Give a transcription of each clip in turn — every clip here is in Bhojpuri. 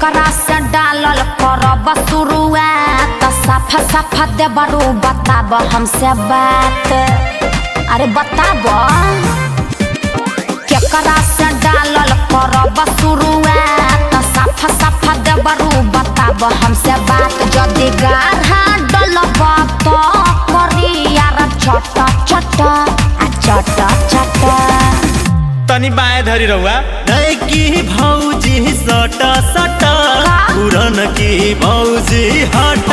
केकरा से डालल करब शुरुआत साफा साफा देबरू बताब हमसे बात अरे बताब केकरा से डालल करब शुरुआत साफा साफा देबरू बताब हमसे बात जदि गाढ़ा डलब तो करी यार चट चट आ चट चट तनी बाएं धरी रहुआ नैकी भौजी सट सट पुरन की भौजी हट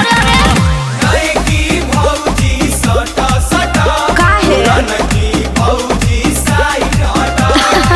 नयकी भौजी सटा सटा काहे पुरनकी भौजी साइड हटा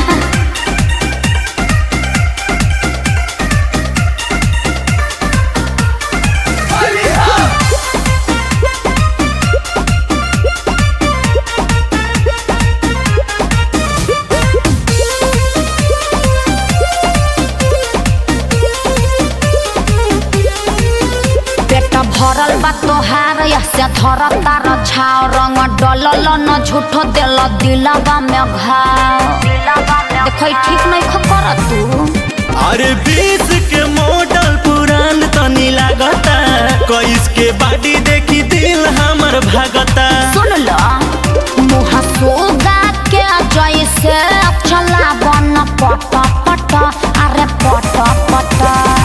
पेट भरल बा तोहार से धर तार छाव रंग डलल न झूठो दिल दिलवा में घाव देख ठीक नहीं खकर तू अरे बीस के मॉडल पुरान तनी लागता कईस के बाडी देखी दिल हमर भागता सुन ल मुँह सोगा के जैसे चला बन पट पट अरे पट पट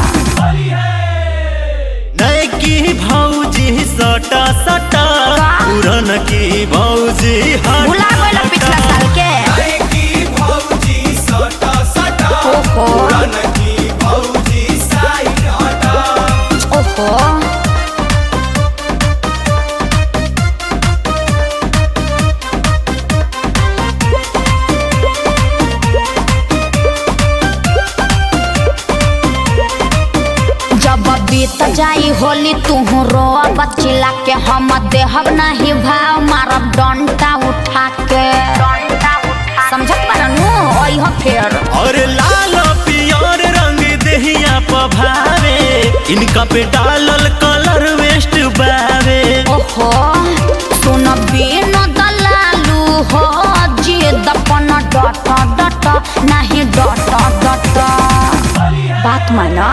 नैकी भौजी सट सट पुरन की भौजी हट भुला गइल पिछला साल के नयकी भौजी सटा सटा ओहो पुरनकी भौजी साइड हटा ओहो जब बीत जाई होली तू रो बचिला के हम देहब नहीं भाव मारब डंटा उठा के समझत बारनू ओह फेर और लाल पियर रंग देहिया पभावे इनका पे डालल कलर वेस्ट बावे ओहो सुन बिन दलालू हो जिद अपन डट डट नहीं डट डट बात माना